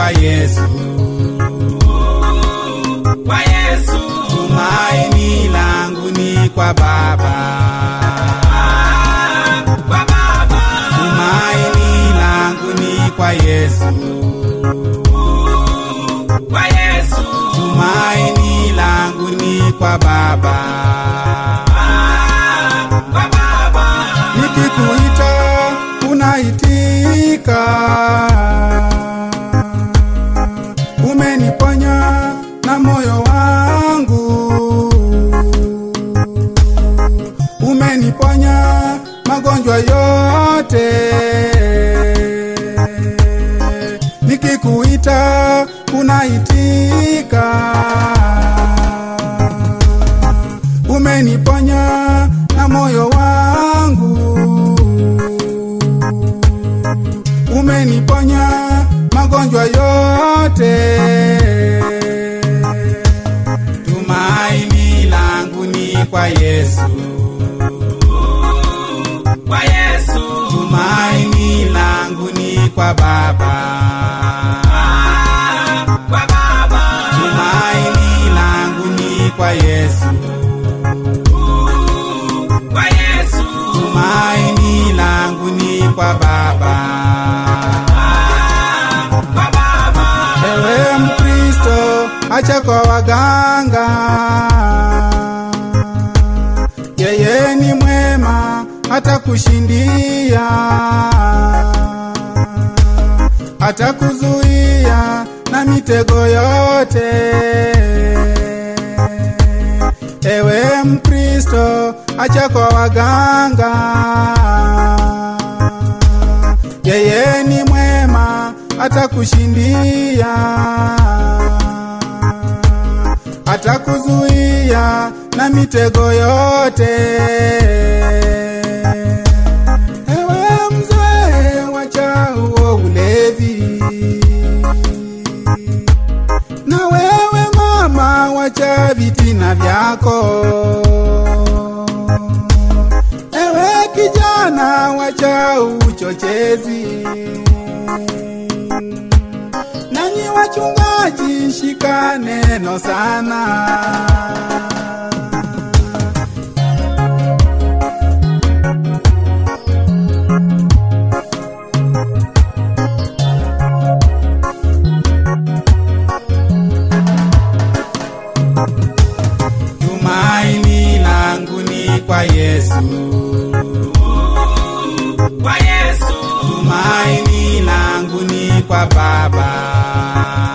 kwa Yesu, kwa Yesu, tumaini langu ni kwa Baba, kwa Baba, tumaini langu ni kwa Yesu, kwa Yesu, tumaini langu ni kwa Baba. kwa Baba, Nikikuita unaitika, umeniponya na moyo wangu, umeniponya magonjwa yote. Nikikuita unaitika, umeniponya na moyo wangu, umeniponya magonjwa yote. Tumaini langu ni kwa Yesu, kwa Yesu, tumaini langu ni kwa Baba, kwa Baba, tumaini langu ni kwa Yesu, kwa Yesu, tumaini langu ni kwa Baba. kwa Baba, Ewe Mkristo, acha kwa waganga, yeye ni mwema, hata kushindia, hata kuzuia na mitego yote. Ewe Mkristo, acha kwa waganga, yeye ni mwema, hata kushindia, hata kuzuia na mitego yote. Ewe mzee, wacha huo ulevi, na wewe mama, wacha vitina vyako. Ewe kijana, wacha uchochezi. Nanyi wachungaji, shika neno sana. Tumaini langu ni kwa Yesu, kwa Yesu, tumaini langu ni kwa Baba,